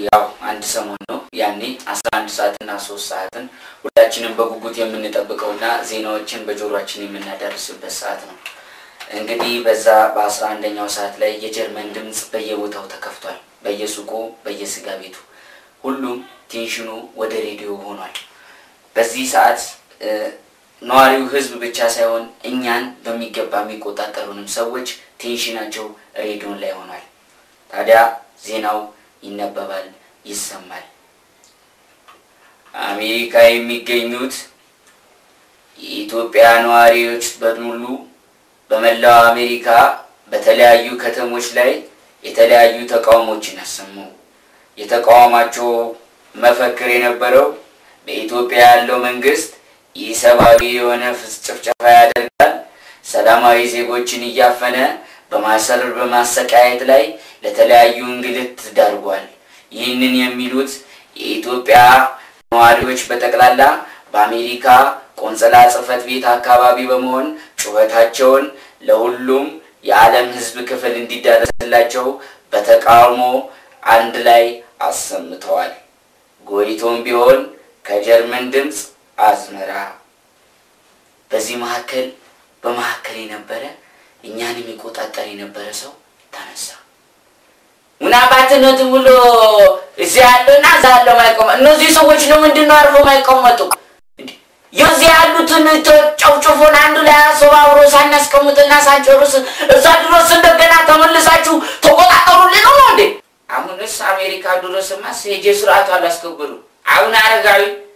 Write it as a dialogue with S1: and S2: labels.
S1: ያው አንድ ሰሞን ነው። ያኔ አስራ አንድ ሰዓትና ሶስት ሰዓትን ሁላችንም በጉጉት የምንጠብቀውና ዜናዎችን በጆሮችን የምናደርስበት ሰዓት ነው። እንግዲህ በዛ በአስራ አንደኛው ሰዓት ላይ የጀርመን ድምፅ በየቦታው ተከፍቷል። በየሱቁ፣ በየስጋ ቤቱ ሁሉም ቴንሽኑ ወደ ሬዲዮ ሆኗል። በዚህ ሰዓት ነዋሪው ህዝብ ብቻ ሳይሆን እኛን በሚገባ የሚቆጣጠሩንም ሰዎች ቴንሽናቸው ሬዲዮን ላይ ሆኗል። ታዲያ ዜናው ይነበባል፣ ይሰማል። አሜሪካ የሚገኙት የኢትዮጵያ ነዋሪዎች በሙሉ በመላው አሜሪካ በተለያዩ ከተሞች ላይ የተለያዩ ተቃውሞችን አሰሙ። የተቃውሟቸው መፈክር የነበረው በኢትዮጵያ ያለው መንግስት ኢሰብአዊ የሆነ ጭፍጨፋ ያደርጋል፣ ሰላማዊ ዜጎችን እያፈነ በማሰር በማሰቃየት ላይ ለተለያዩ እንግልት ዳርጓል። ይህንን የሚሉት የኢትዮጵያ ነዋሪዎች በጠቅላላ በአሜሪካ ቆንጽላ ጽሕፈት ቤት አካባቢ በመሆን ጩኸታቸውን ለሁሉም የዓለም ሕዝብ ክፍል እንዲዳረስላቸው በተቃውሞ አንድ ላይ አሰምተዋል። ጎይቶም ቢሆን ከጀርመን ድምፅ አዝመራ። በዚህ መካከል በመካከል የነበረ እኛን የሚቆጣጠር የነበረ ሰው ተነሳ። ምናባትነት ብሎ እዚህ ያለና እዛ ያለው ማይቆመ እነዚህ ሰዎች ለምንድን ነው አርፎ ማይቀመጡ? የዚህ ያሉትን ጨፍጭፎን አንዱ ላይ አሰባብሮ ሳናስቀምጥና ሳንጨርስ እዛ ድረስ እንደገና ተመልሳችሁ ተቆጣጠሩልን ነው እንዴ? አሁንስ አሜሪካ ድረስማ ሄጄ ስርዓቱ አላስከበሩ አሁን አረጋዊ